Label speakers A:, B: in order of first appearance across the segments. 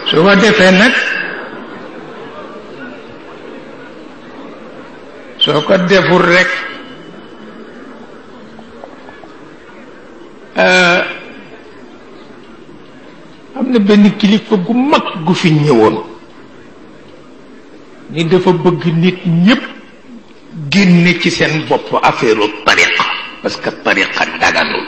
A: su ko defee nag soo ko deful rek am na benn kilifa gu mag gu fi ñëwoon ni dafa bëgg nit ñépp génne ci seen bopp affaire tariqa parce que tariqa daganul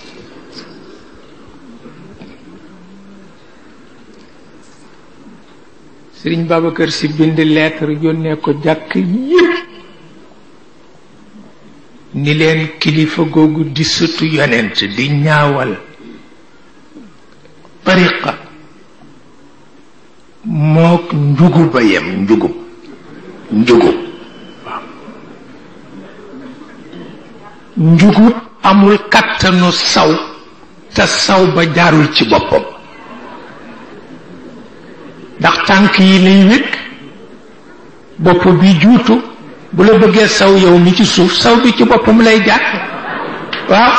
A: Sëriñ Babacar si bind lettre yónnee ko jàkk yépp ni leen kilifa googu di sutu yonent di ñaawal tariqa mook njugub a yem njugub njugub waaw njugub amul kattanu saw te saw ba jaarul ci boppam ndax tànk yi lay wékk bopp bi juutu bu la bëggee saw yow mi ci suuf saw bi ci boppam lay jaar waaw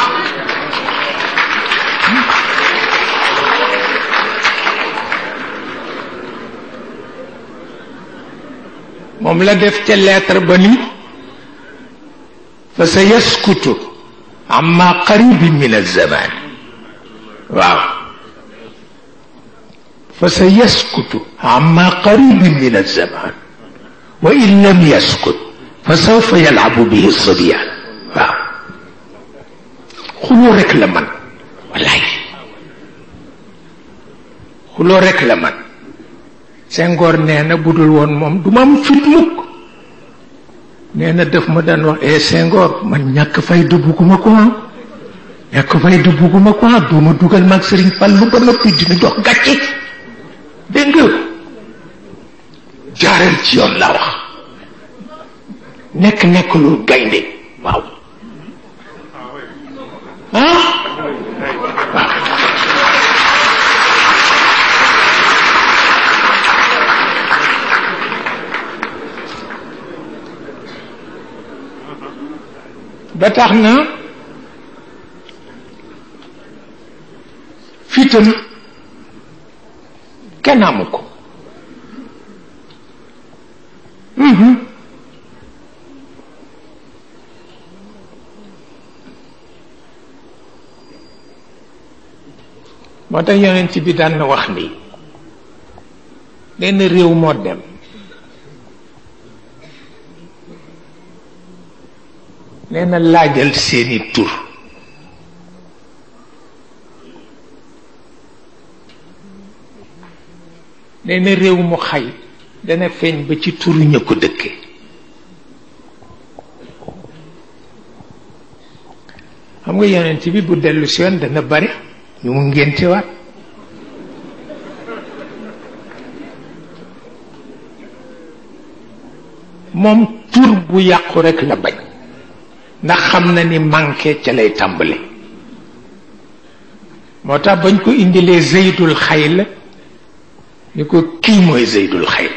A: moom la def ca lettre ba ni fa sa yaskutu amma qaribin min alzaman waaw fa sa yaskutu amma qaribin min alzaman wa in lam yaskut fa sawfa yalabu bihi sabiyaan waaw xuloo rek la man wallaay xuloo rek la man Senghor nee na bu dul woon moom du ma am fit mukk nee na daf ma daan wax eh Senghor man ñàkk fay dëbbuguma ko ah ñàkk fay dëbbuguma ko ah doo ma dugal mag Sëriñ Fallu ba noppi dina jox gàcce dégg nga jaareel ci yoon la wax nekk nekk lu gaynde waaw ah waaw ba tax na fitam kenn amu ko moo tax yonent bi daan na wax ni lenn réew moo dem nee na laajal seeni tur nee na réew mu xay dana feeñ ba ci turu ña ko dëkke xam nga yonent bi bu dellu si yoon dana bari ñu mu ngéntewaat moom tur bu yàqu rekk la bañ ndax xam na ni manqué ca lay tàmbali moo tax bañ ko indilee zeydul xayl ni ko kii mooy zeydul xayl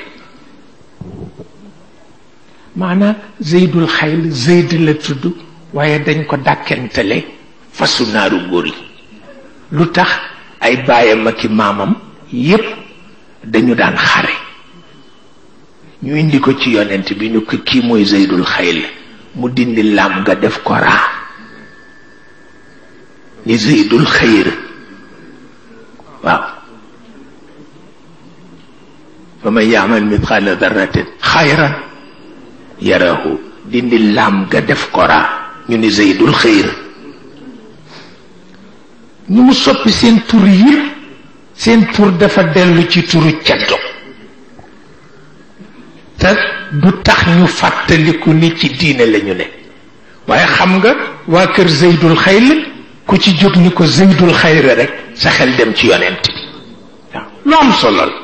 A: maanaam zeydul xayl zeyd la tudd waaye dañ ko dàkkentale fasu naaru góor yi lu tax ay baayam ak i maamam yépp dañu daan xare ñu indi ko ci yonent bi ñu ko kii mooy zeydul xayl mu dindi lam nga def ko raa ni zeydul xayr waaw fa man yaamal mithqala darratin xayran yarahu dindi lam nga def ko raa ñu ni zeydul xayr ñu mu soppi seen tur yëpp seen tur dafa dellu ci turu ceddo te du tax ñu fàttaliku ni ci diine lañu ne waaye xam nga waa kër zeydul xayl ku ci jóg ni ko zeydul xayr rek sa xel dem ci yonent bi waaw lu am solo la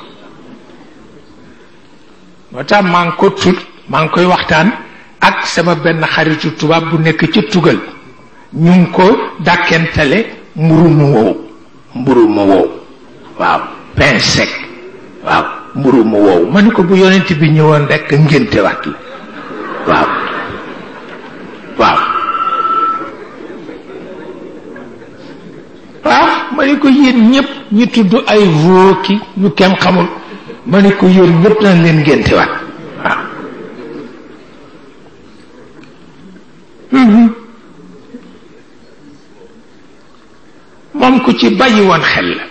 A: moo tax maa ngi ko tut maa ngi koy waxtaan ak sama benn xaritu tubaab bu nekk ca tugal ñu ngi ko dàkkentale mburu mu wow mburu mu wow waaw pain sec waaw mburu mu wow ma ni ko bu yonent bi ñëwoon rekk ngénte waat la waaw waaw waaw ma ni ko yéen ñépp ñi tudd ay vooki ñu kenn xamul ma ne ko yéen ñëpp nañ leen ngéntewaat waaw moom ku ci bàyyi woon xel la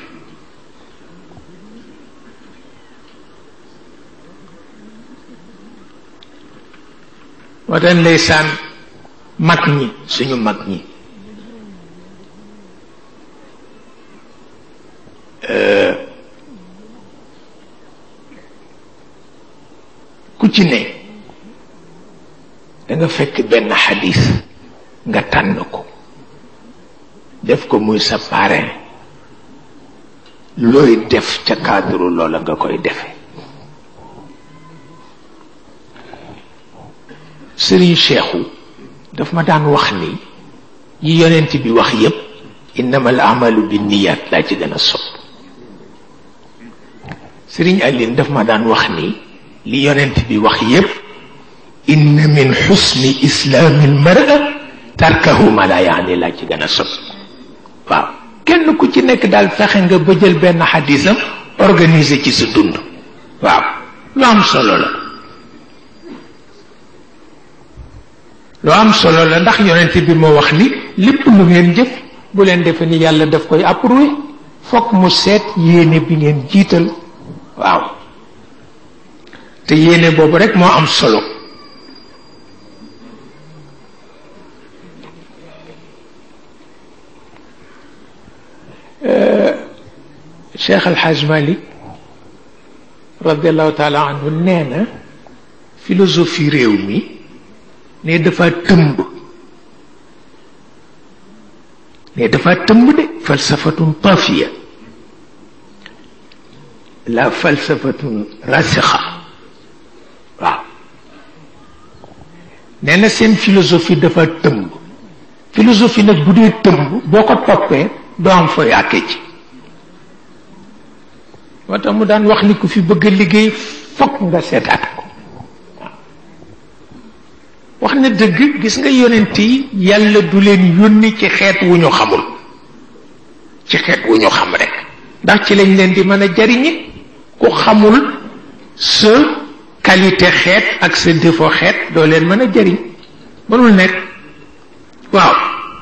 A: moo tax ndeysaan mag ñi suñu mag ñi ku ci ne da nga fekk benn xadis nga tànn ko def ko muy sa parrain looy def ca cadre loola nga koy defe sëriñ Cheikhu daf ma daan wax ni yi yonent bi wax yépp innama al amalu bi niyaat laa ci gën a sopp sëriñ Aline daf ma daan wax ni li yonent bi wax yépp inna min xusni islaami almara tarkahu ma la yaani laa ci gën a sopp waaw kenn ku ci nekk daal fexe nga ba jël benn xadisam organiser ci sa dund waaw lu am solo la lu am solo la ndax yonent bi moo wax ni lépp lu ngeen jëf bu leen defe ni yàlla daf koy approuvé fokk mu seet yéene bi ngeen jiital waaw te yéene boobu rek moo am solo Cheikh Al Hadj Malick radiallahu taala anhu nee na philosophie réew mi ne dafa tëmb ne dafa tëmb de falsafatun tafiya la falsafatun rasixa waaw nee na seen philosophie dafa tëmb philosophie nag bu dee tëmb boo ko toppee doo am fa yàkke ci moo tax mu daan wax ni ku fi bëgg a liggéey fokk nga seetaat ko wax na dëgg gis nga yonent yi yàlla du leen yónni ci xeet wu ñu xamul ci xeet wu ñu xam rek ndax ci lañ leen di mën a jariñi ku xamul sa qualité xeet ak sa défaut xeet doo leen mën a jariñ mënul nekk waaw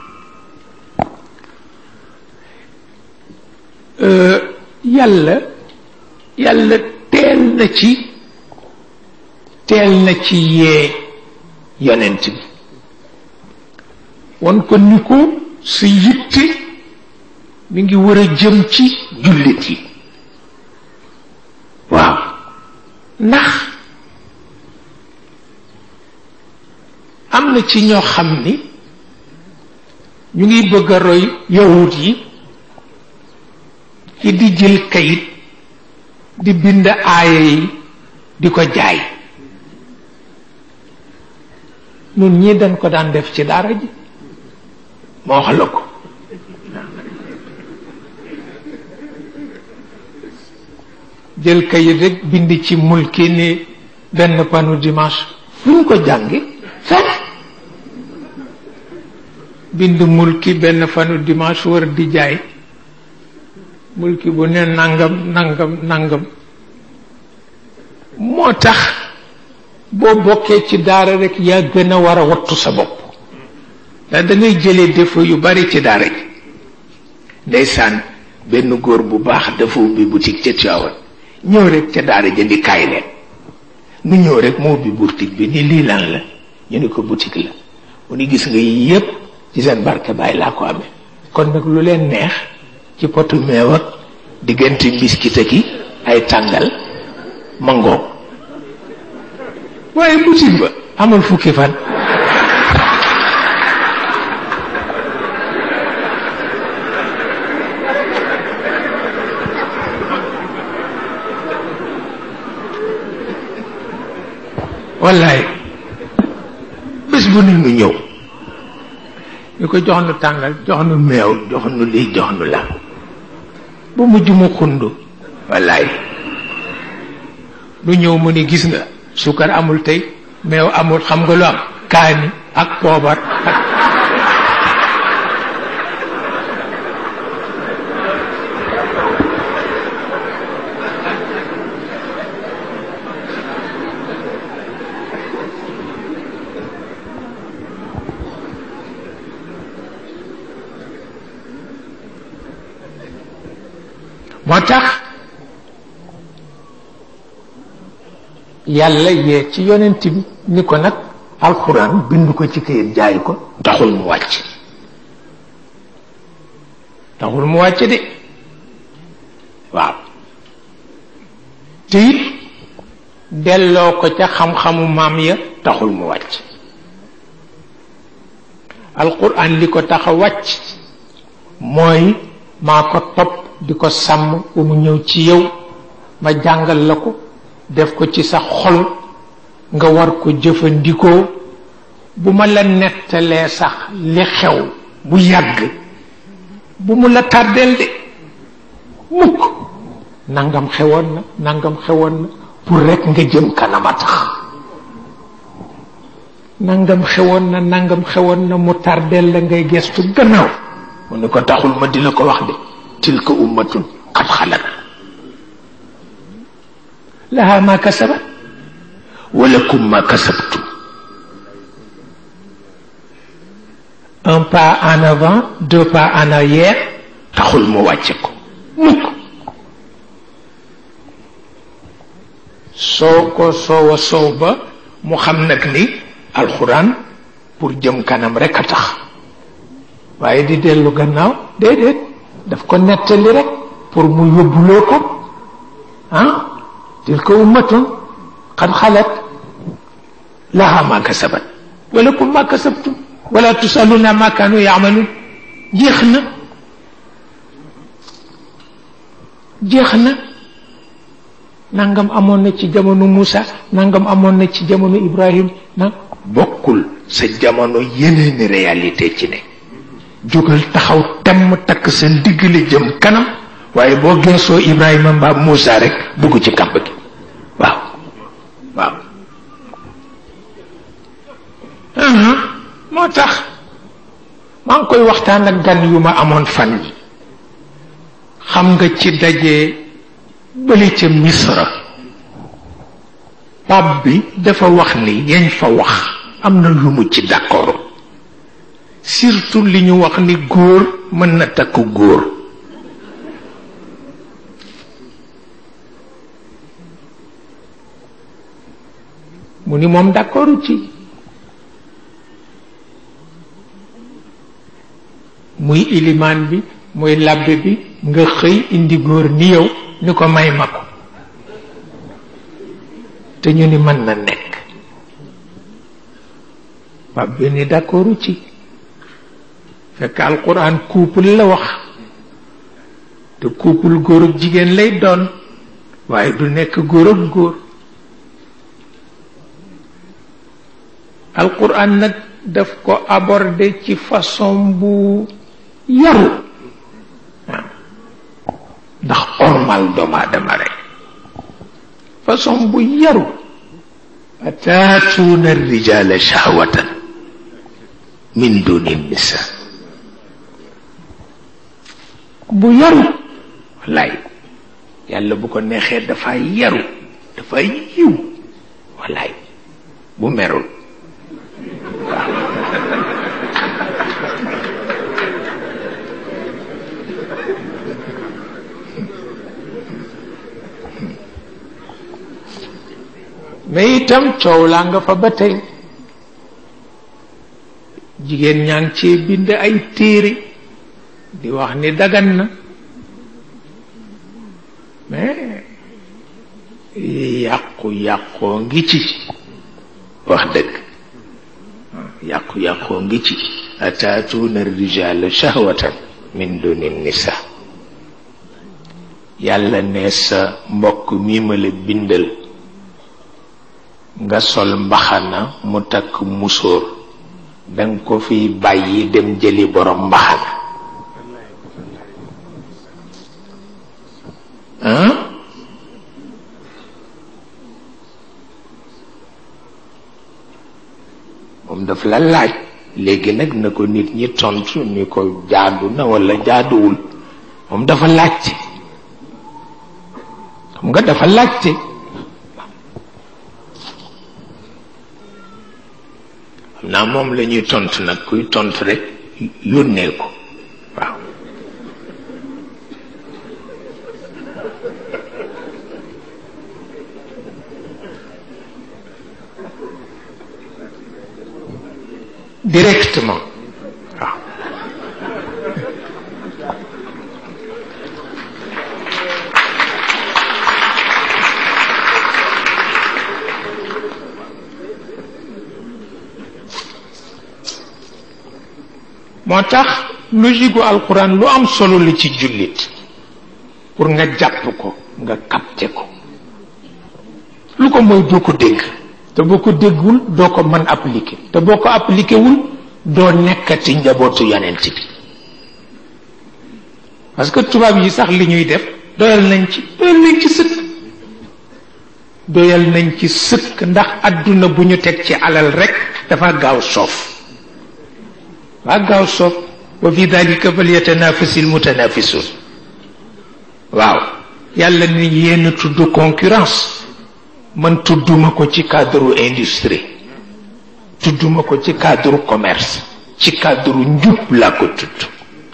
A: yàlla yàlla teel na ci teel na ci yee yonent bi won ko ni ko sa yitte mi ngi war a jëm ci jullit yi waaw ndax am na ci ñoo xam ni ñu ngi bëgg a roy yawut yi ci di jël kayit di bind aaya yi di ko jaay nun ñii dañ ko daan def ci daara ji ma wax la ko jël kayit rek bind ci mulki ni benn panu dimanche fu ñu ko jànge fekk bind mulki benn panu dimanche war di jaay mulki bu ne nangam nangam nangam moo tax boo bokkee ci daara rek yaa gën a war a wattu sa bopp ndax da ngay jëlee défaut yu bari ci daara ji ndeysaan benn góor bu baax dafa ubbi boutique ca Tiwaawan ñëw rek ca daara ja di kaay leen nu ñëw rek moo ubbi boutique bi ni lii lan la ñu ni ko boutique la mu ni gis nga yii yépp ci seen barke baay laa ko amee kon nag lu leen neex ci potu meew ak diggante mbiskit ak i ay tàngal mangoo waaye boutique ba amul fukki fan wallaay bés bu ne nu ñëw ñu ko jox nu tàngal jox nu meew jox nu lii jox nu la ba mujj mu xundu wallaay lu ñëw mu ni gis nga sukar amul tey meew amul xam nga lu am kaani ak poobar ak moo tax yàlla yee ci yonent bi ni ko nag alxuraan bind ko ci këyit jaay ko taxul mu wàcc taxul mu wàcc de waaw te it delloo ko ca xam-xamu maam ya taxul mu wàcc alquran li ko tax a wàcc mooy maa ko topp di ko sàmm ba mu ñëw ci yow ma jàngal la ko def ko ci sa xol nga war ko jëfandikoo bu ma la nettalee sax li xew bu yàgg bu mu la tàddeel de mukk nangam xewoon na nangam xewoon na pour rek nga jëm kanama tax nangam xewoon na nangam xewoon na mu tardeel la ngay gestu gannaaw mu ni ko taxul ma di la ko wax de tilka ummatun qad xalat laha ma kasabat walakum ma kasabtum un pas en avant deux pas en arrière taxul mu wàcce ko mukk soo ko soowa soow ba mu xam nag ni alxuraan pour jëm kanam rek a tax waaye di dellu gannaaw déedéet daf ko nettali rek pour mu yóbbuloo ko ah tilka ummatun qad xalat laha ma kasabat walakum ma kasabtum wala tusaluna ma kanu yamalun jeex na jeex na nangam amoon na ci jamono Moussa nangam amoon na ci jamono Ibrahim na bokkul sa jamono yeneeni réalité ci ne jógal taxaw temm takk sa ndiggali jëm kanam waaye boo geesoo Ibrahima mbaa Moussa rek bugg ci kàmb gi waaw waaw moo tax maa ngi koy waxtaan ak gan yu ma amoon fan yi xam nga ci daje bële ca misra pap bi dafa wax ni yañ fa wax am na lu mu ci d'accord surtout li ñu wax ni góor mën na takk góor mu ni moom d'accordu ci muy ilimaan bi muy labbe bi nga xëy indi góor ni yow ni ko may ma ko te ñu ni mën na nekk pap bi ni d'accordu ci fekk alquran couple la wax te couple góor ak jigéen lay doon waaye du nekk góor ak góor alquran nag daf ko aborder ci façon bu yaru ndax ormal doomu aadama rek façon bu yaru ataatuuna rijala shahwatan min duni nisa bu yaru wallaay yàlla bu ko neexee dafa yaru dafa yiw wallaay bu merul mais itam coow laa nga fa ba tey jigéen ñaa ngi cee bind ay téere di wax ni dagan na mais yàqu-yàqoo ngi ci wax dëgg yàqu-yàqoo ngi ci ataatuuna rijala shahwatan min duni nisa yàlla ne sa mbokk mi ma la bindal nga sol mbaxana mu takk musóor danga ko fiy bàyyi dem jëli borom mbaxana ah moom daf la laaj léegi nag na ko nit ñi tontu ni ko jaadu na walla jaaduwul moom dafa laajte xam nga dafa laajte xam naa moom la ñuy tontu nag kuy tontu rek yónnee ko waaw directement waaw moo tax logique gu alquran lu am solo la ci jullit pour nga jàpp ko nga capté ko lu ko mooy doo ko dégg te boo ko déggul doo ko mën appliquer te boo ko appliqué wul doo nekkati njabootu yonent bi parce que tubaab yi sax li ñuy def doyal nañ ci doyal nañ ci sëkk doyal nañ ci sëkk ndax àdduna bu ñu teg ci alal rek dafa gaaw soof waa gaaw soof wa fi dalika falyatanafasil mutanafisun waaw yàlla ni yéen tudd concurrence man tudduma ko ci cadre industrie tudduma ko ci cadre commerce ci cadre njub laa ko tudd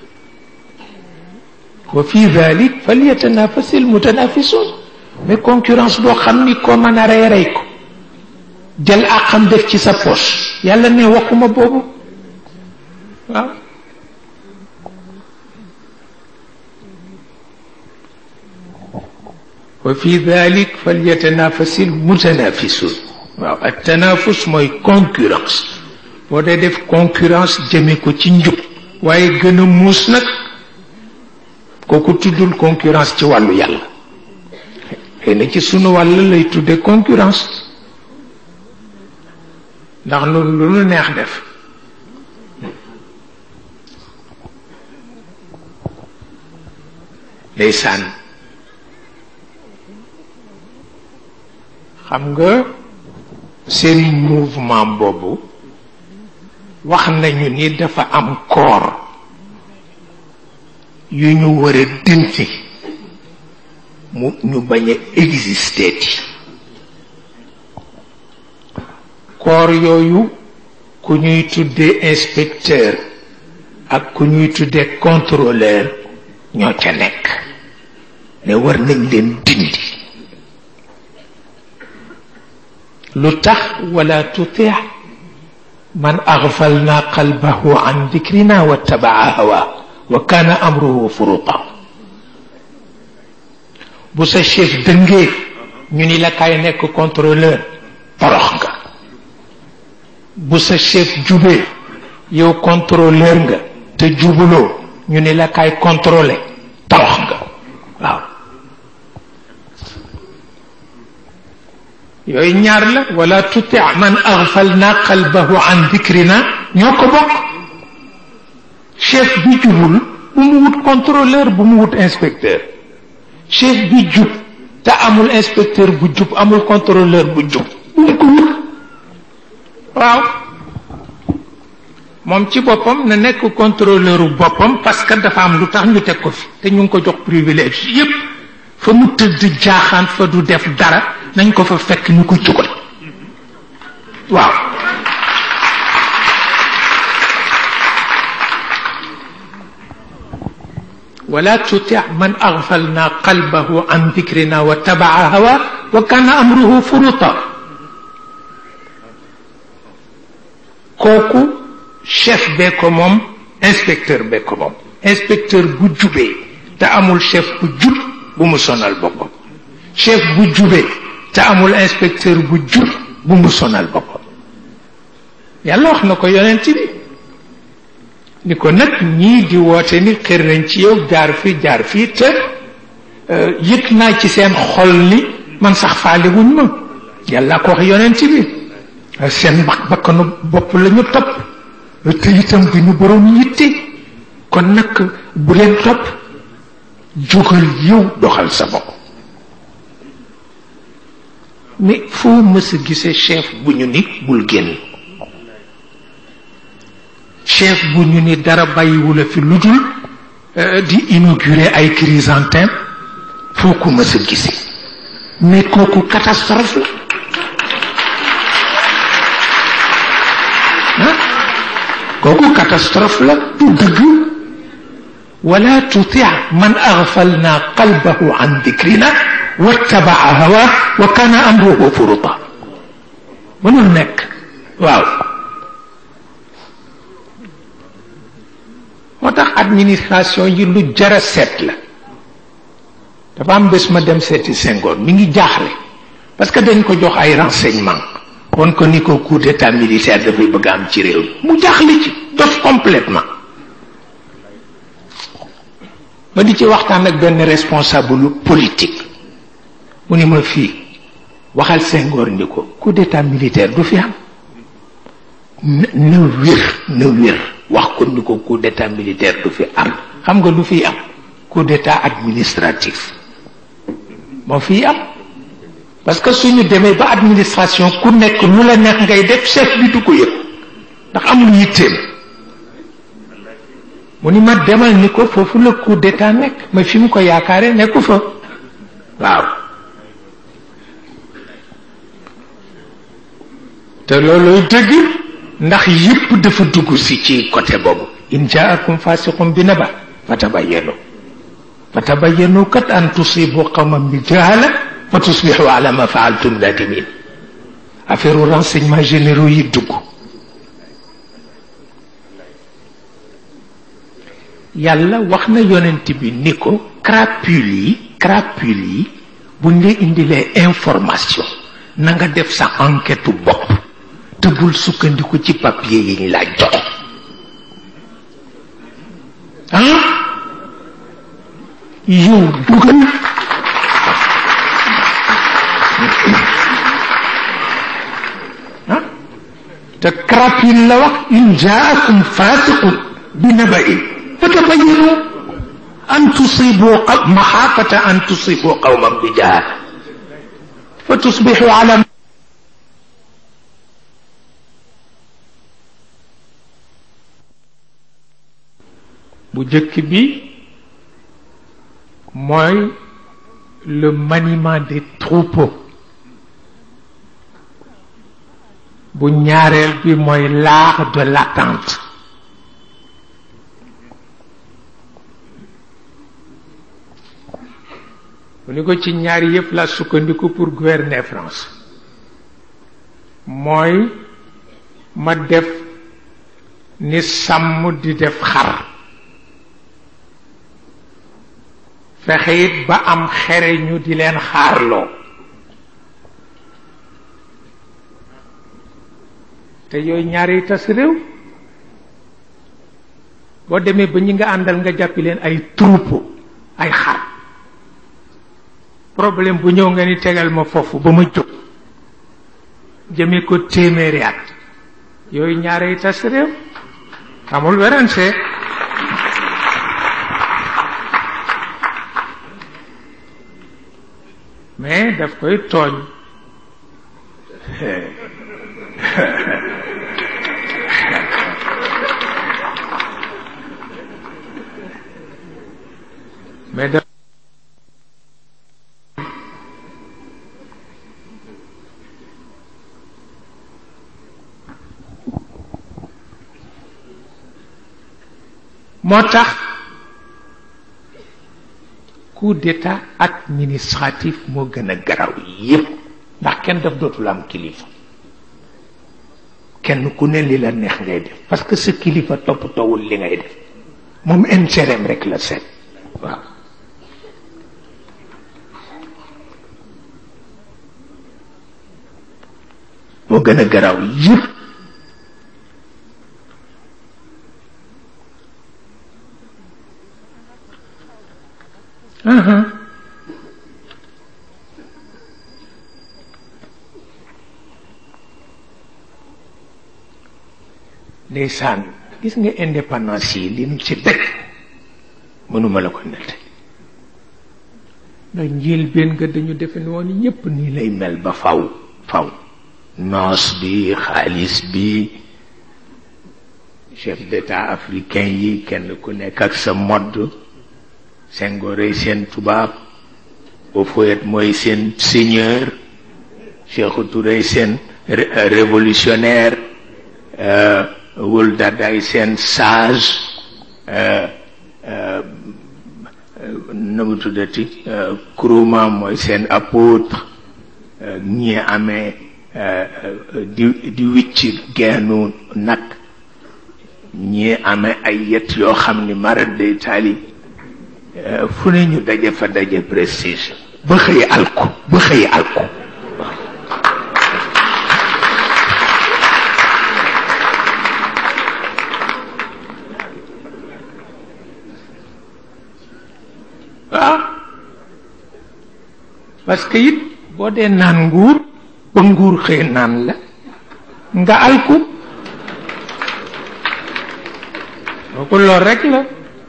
A: wa fi dalik falyatanafasil mutanafisun mais concurrence boo xam ni ko mën a rey rey ko jël àqam def ci sa poche yàlla ne waxuma boobu waaw wa fi dalik falyatanafasi almutanafisun waaw ak tanafus mooy concurrence boo dee def concurrence jëme ko ci njub waaye gën a muus nag kooku tuddul concurrence ci wàllu yàlla xëy na ci sunu wàll lay tudde concurrence ndax loolu lu nu neex def ndeysaan xam nga seen mouvement boobu wax nañu ni dafa am corps yu ñu war a dindi mu ñu bañ a exister ti corps yooyu ku ñuy tuddee inspecteur ak ku ñuy tuddee contrôleur ñoo ca nekk ne war nañ leen dindi lu tax wala tuti man aghfalna qalbahu an dhikrina wattabaa hawa wa kana amruhu furuta bu sa chef dëngee ñu ni la kaay nekk contrôleur torox nga bu sa chef jubee yow contrôleur nga te jubuloo ñu ni la kaay contrôler torox nga waaw yooyu ñaar la wala tuti man aghfalna qalbahu an dhikrina ñoo ko bokk chef bi jubul bu mu wut contrôleur bu mu wut inspecteur chef bi jub te amul inspecteur bu jub amul contrôleur bu jub bu mu ko wut waaw moom ci boppam na nekk contrôleur boppam parce que dafa am lu tax ñu teg ko fi te ñu ngi ko jox privilège yépp fa mu tëdd jaaxaan fa du def dara nañ ko fa fekk ñu ko jugal waaw wala tuti man aghfalna qalbahu an dhikrina wa tabaa hawa wa kana amruhu furuta kooku chef bee ko moom inspecteur bee ko moom inspecteur bu jubee te amul chef bu jub bu mu sonal boppam chef bu jubee te amul inspecteur bu jub bu mu sonal boppam yàlla wax na ko yonent bi ni ko nag ñii di woote ni xër nañ ci yow jaar fi jaar fii te yëg naa ci seen xol ni man sax faale wuñ ma yàlla ko wax yonent bi seen bak bakkanu bopp la ñu topp te itam bi ñu borom yitte kon nag bu leen topp jógal yow doxal sa bopp mais foo mës a gisee chef bu ñu ni bul génn chef bu ñu ni dara bàyyiwula fi lu dul di inaugurer ay chrysanthème foo ko mës a gisee mais kooku catastrophe la kooku catastrophe la du dëgg wala tuti man aghfalna qalbahu an dhikrina wattabaa hawa wa kana amruhu furuta mënul nekk waaw administration yi lu jara seet la dafa am bés ma dem seeti Senghor mi ngi jaaxle parce que dañ ko jox ay renseignement won ko ni ko coup d'état militaire dafay bëgg am ci réew mu jaaxle ci dof complètement ma di ci waxtaan ak benn responsable politique mu ni ma fii waxal Senghor ni ko coup d'état militaire du fi am na wér na wér wax ko ni ko coup d'état militaire du fi am xam nga lu fi am coup d'état administratif moo fi am parce que suñu demee ba administration ku nekk lu la neex ngay def chef bi du ko yëg ndax amul yitteem mu ni ma demal ni ko foofu la coup d'état nekk ma fi mu ko yaakaare nekku fa waaw te looloy dëgg ndax yépp dafa dugg si ci côté boobu in jaakum fasiqun bi naba fatabayyanu fatabayyanu kat an tusibu qawman bi jahala fa tusbihu ala ma faaltum nadimin affaire renseignement généraux yi dugg yàlla wax na yonent bi ni ko crapule yi crapule yi buñ la indilee information na nga def sa enquête bopp te bul sukkandiku ci papier yi ñu la jox ah yow dugal ah te crapule la wax in jaakum fasiqun bi naba'in fatabayyanu an tusibu maxaafata an tusibu qawman bi jahaal fa tusbixu ala bu jëkk bi mooy le maniement des troupeaux bu ñaareel bi mooy l'art de l'attente mu ni ko ci ñaari yëpp la sukkandiku pour gouverner France mooy ma def ni sàmm di def xar fexe it ba am xere ñu di leen xaarloo te yooyu ñaari tas réew boo demee ba ñi nga àndal nga jàppi leen ay troupeau ay xar problème bu ñëw nga ni tegal ma foofu ba ma jóg jëmee ko téeméeri at yooyu ñaari tas réew amul werante mais daf koy tooñ mais daf moo tax coup d'état administratif moo gën a garaw yépp ndax kenn daf dootul am kilifa kenn ku ne li la neex ngay def parce que sa kilifa toppatoowul li ngay def moom intérêt rek la seet waaw moo gën a garaw yépp ndeysaan gis nga indépendance yi li nu ci dëkk mënuma la ko nett ndax njël benn nga dañu defe ne woon ñépp nii lay mel ba faw faw noos bi xaalis bi chef d'état africain yi kenn ku nekk ak sa modd Senghor seen tubaab Houphouët mooy seen seigneur Sékou Touré seen révolutionnaire Wul Dadaay seen sage na mu tuddati Nkrumah mooy seen apôtre ñi amee di di wicc geenu nag ñii amee ay yet yoo xam ni marat day taali fu ne ñu daje fa daje prestige ba xëy alku ba xëy alku waaw parce que it boo dee naan nguur ba nguur xëy naan la nga alku kooku lool rek la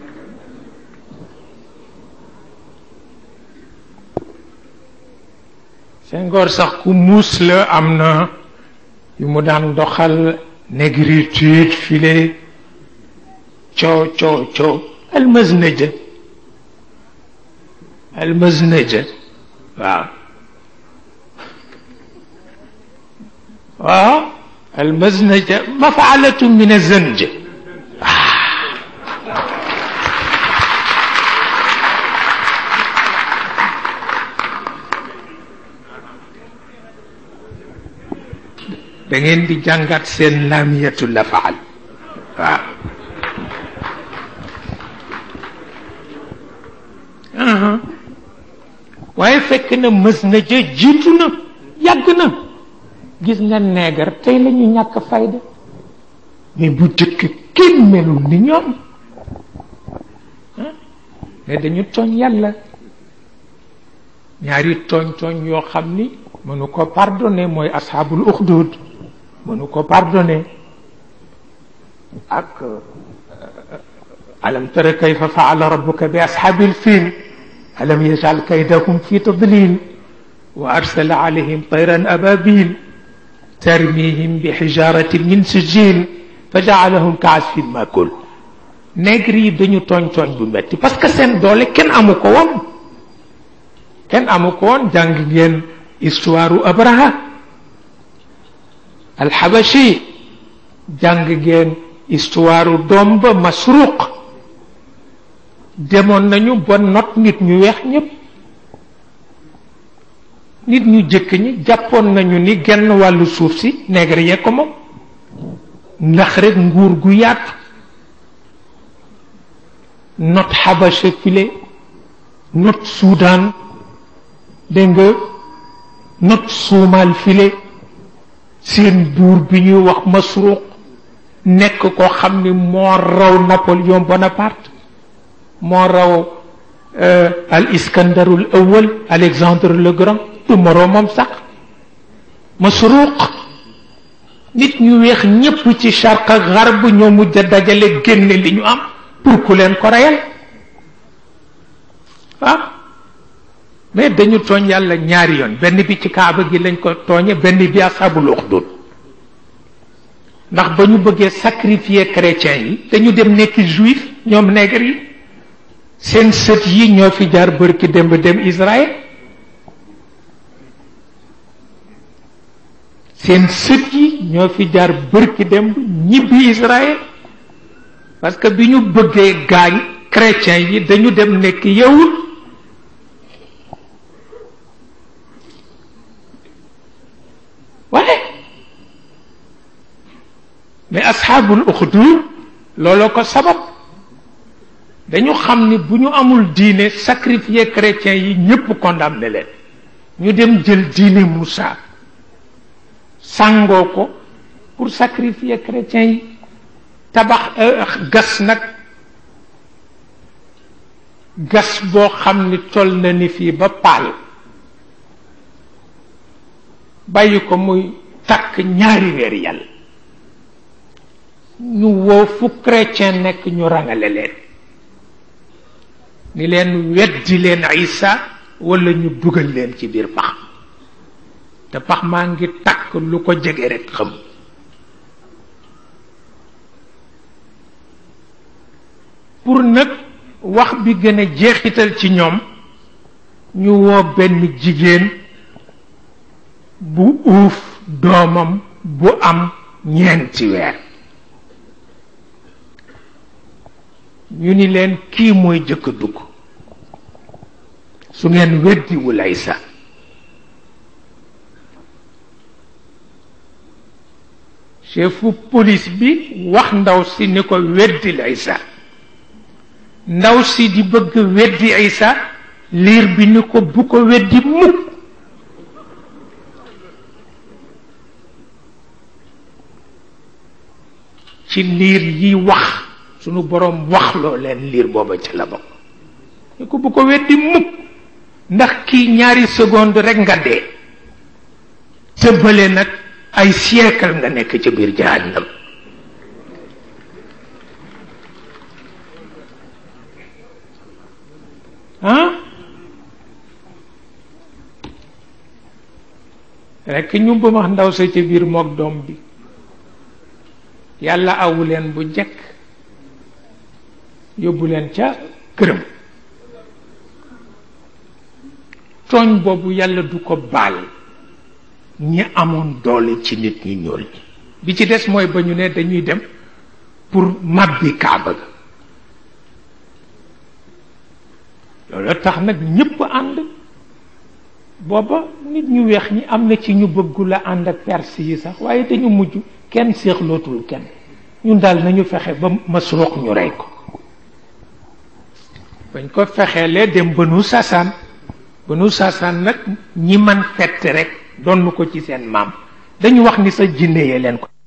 A: Senghor sax ku muus la am na yu mu daan doxal négritude file coo coo coo almasnaja almasnaja waaw waaw almasnaja mafaalatu min azanj da ngeen di jàngat seen laamiyatu la faal waaw waaye fekk na mës na ja jiitu na yàgg na gis nga neegar tey la ñu ñàkk fayda mais bu jëkk kenn melul ni ñoom mais dañu tooñ yàlla ñaari tooñ tooñ yoo xam ni mënu ko pardonné mooy asxaabul uxdud mënu ko pardonné ak alam tara kayfa faala rabbuka bi asxaabil fiil alam yajal kaydahum fi tadlil wa arsala alayhim tayran ababil tarmihim bi xijaratin min sijil fa jaalahum ka asfin makul nègre yi dañu tooñ tooñ bu metti parce que seen doole kenn amu ko woon kenn amu ko woon jàng ngeen histoire u abraha alxabashi jàng ngeen histoire u doom ba masruq demoon nañu ba not nit ñu weex ñépp nit ñu jëkk ñi jàppoon nañu ni genn wàllu suuf si nègre yee ko moom ndax rek nguur gu yaatu not xabasha file not Soudan dégg nga not suumal file seen buur bi ñuy wax masruq nekk koo xam ni moo raw Napoléon Bonaparte moo raw al iskandarul awal Alexandre le Grand du moroomam sax masruq nit ñu weex ñépp ci charq ak garb ñoo mujj a dajale génne li ñu am pour ku leen ko reyal ah mais dañu tooñ yàlla ñaari yoon benn bi ci kaaba gi lañ ko tooñe benn bi ashabul uxdud ndax ba ñu bëggee sacrifier chrétiens yi dañu dem nekk juif ñoom nègre yi seen sët yi ñoo fi jaar bërki dem dem Israël seen sët yi ñoo fi jaar bërki dem ñibbi Israël parce que bi ñu bëggee gaañ chrétiens yi dañu dem nekk yawut waaye mais asxaabul uxdud looloo ko sabab dañu xam ni bu ñu amul diine sacrifier chrétiens yi ñépp condamné leen ñu dem jël diine Moussa sàngoo ko pour sacrifier chrétiens yi tabax gas nag gas boo xam ni toll na ni fii ba paal bàyyi ko muy takk ñaari weer yàlla ñu woo fu chrétien nekk ñu rangale leen ni leen weddi leen Isa wala ñu dugal leen ci biir pax te pax maa ngi takk lu ko jege rek xam pour nag wax bi gën a jeexital ci ñoom ñu woo benn jigéen bu uuf doomam bu am ñeenti weer ñu ni leen kii mooy jëkk dugg su ngeen weddiwul ay sa chefu police bi wax ndaw si ni ko weddil Isa ndaw si di bëgg weddi Isa liir bi ni ko bu ko weddi mukk ci liir yi wax sunu boroom waxloo leen liir booba ci la bokk ni ko bu ko weddi mukk ndax kii ñaari seconde rekk nga dee tëbbale nag ay siècle nga nekk ci biir jahannam ah rekk ñu ba wax ndaw sa ci biir mook doom bi yàlla awu leen bu jekk yóbbu leen ca këram tooñ boobu yàlla du ko baal ñi amoon doole ci nit ñi ñuul ñi bi ci des mooy ba ñu ne dañuy dem pour màbbi kaaba ga loolu tax nag ñépp ànd booba nit ñu weex ñi am na ci ñu bëggu la ànd ak perse yi sax waaye dañu mujj kenn séexlootul kenn ñun daal nañu fexe ba masruux ñu rey ko bañ ko fexeelee dem bënu sasaan bënu sasaan nag ñi man fett rek donn ko ci seen maam dañu wax ni sa jinne yee leen ko